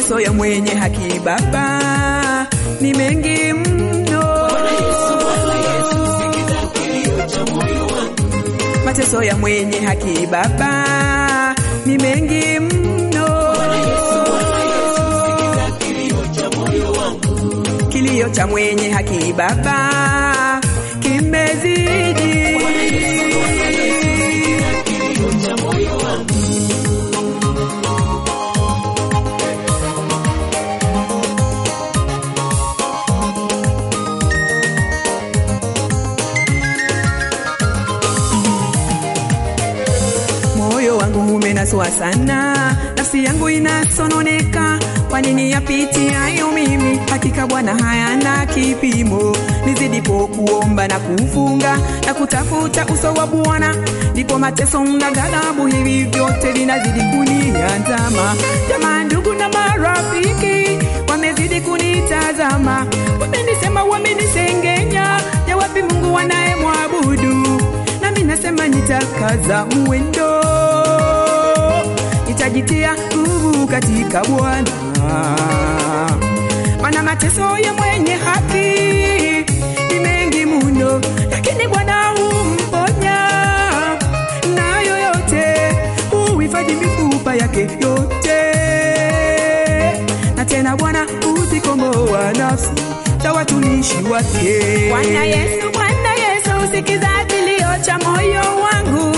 mateso ya mwenye haki Baba ni mengi mno. Mateso ya mwenye haki Baba ni mengi mno. Kilio cha mwenye haki Baba kimezidi. Moyo wangu umenaswa sana, nafsi yangu inasononeka. Kwa nini yapitiayo mimi? Hakika Bwana hayana kipimo. Nizidipo kuomba na kufunga na kutafuta uso wa Bwana, ndipo mateso na ghadhabu hivi vyote vinazidi kuniandama. Jamaa, ndugu na marafiki wamezidi kunitazama, wamenisema, wamenisengenya. Ya wapi Mungu wanayemwabudu? nami nasema nitakaza mwendo, nitajitia nguvu katika Bwana, maana mateso ya mwenye haki ni mengi mno, lakini Bwana humponya na yoyote, huhifadhi mifupa yake yote, na tena Bwana huzikomboa nafsi za watumishi wake. Bwana Yesu, Bwana Yesu, sikiza kilio cha moyo wangu.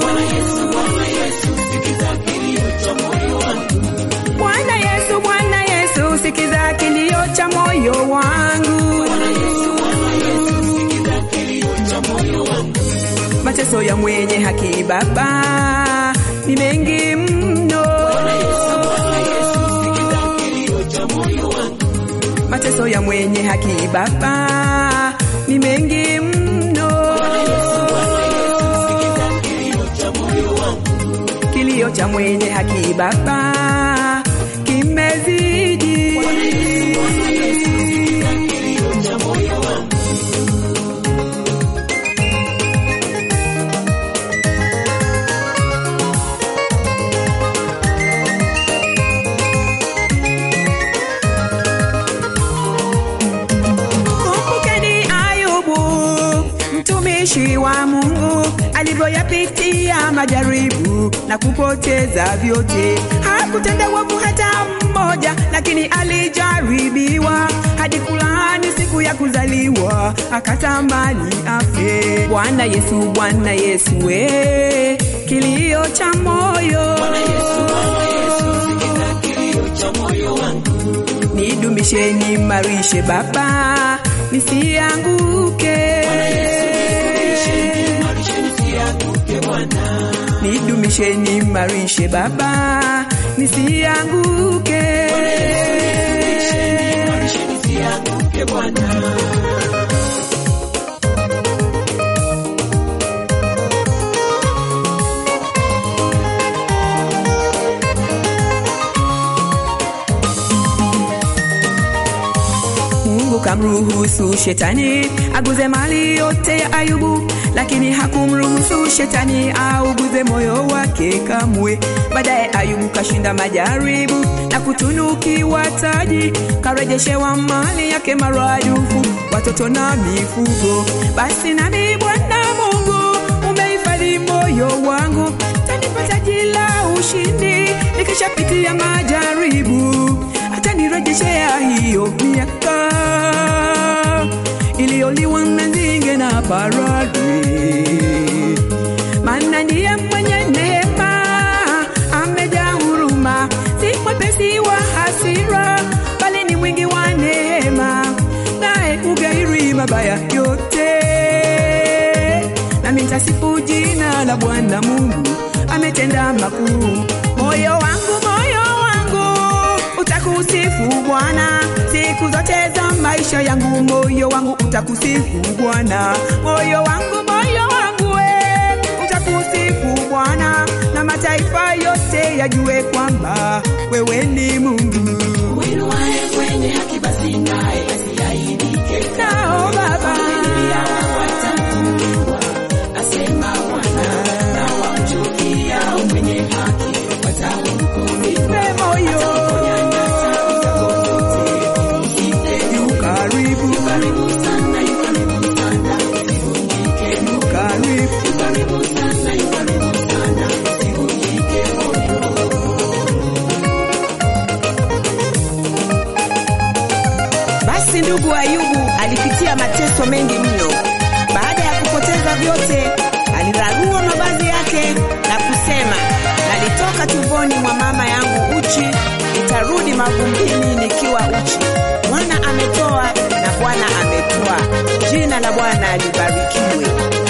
Bwana Yesu, Bwana Yesu, sikiza kilio cha moyo wangu. mateso ya mwenye haki Baba ni mengi mno. Mateso ya mwenye haki Baba ni mengi mno. Kilio cha mwenye haki Baba kimezidi. Kumbukeni Ayubu, mtumishi wa Mungu, alivyoyapitia majaribu na kupoteza vyote. Hakutenda wovu hata mmoja, lakini alijaribiwa hadi kulaani siku ya kuzaliwa, akatamani afe. Bwana Yesu, Bwana Yesu, we kilio cha moyo nidumishe nimarishe Baba, nisianguke. Nidumishe nimarishe Baba, nisianguke. Mungu kamruhusu shetani aguze mali yote ya Ayubu, lakini hakumruhusu shetani auguze moyo wake kamwe. Baadaye Ayubu kashinda majaribu na kutunukiwa taji, karejeshewa mali yake maradufu, watoto na mifugo. Basi nami Bwana Mungu umehifadhi moyo wangu, tanipa taji la ushindi nikishapitia majaribu atanirejeshea hiyo miaka iliyoliwa na nzige na parare, maana ndiye mwenye neema, amejaa huruma, si mwepesi wa hasira, bali ni mwingi wa neema, naye ugairi mabaya yote. Nami nitasifu jina la Bwana Mungu, ametenda makuu. Moyo wangu, moyo wangu utakusifu Bwana siku zote za maisha yangu, moyo wangu utakusifu Bwana, moyo wangu, moyo wangu we utakusifu Bwana, na mataifa yote yajue kwamba wewe ni Mungu. Uinuaye mwenye haki basi naye asiaibike. Nao Baba Watakuwa asema Bwana, na wamchukiao mwenye haki watahukumiwa. nipe moyo Basi ndugu Ayubu alipitia mateso mengi mno. Baada ya kupoteza vyote, alirarua mavazi yake na kusema, nalitoka tumboni mwa mama yangu uchi, nitarudi mavumbini nikiwa uchi. Bwana ametoa na Bwana ametoa, jina la Bwana libarikiwe.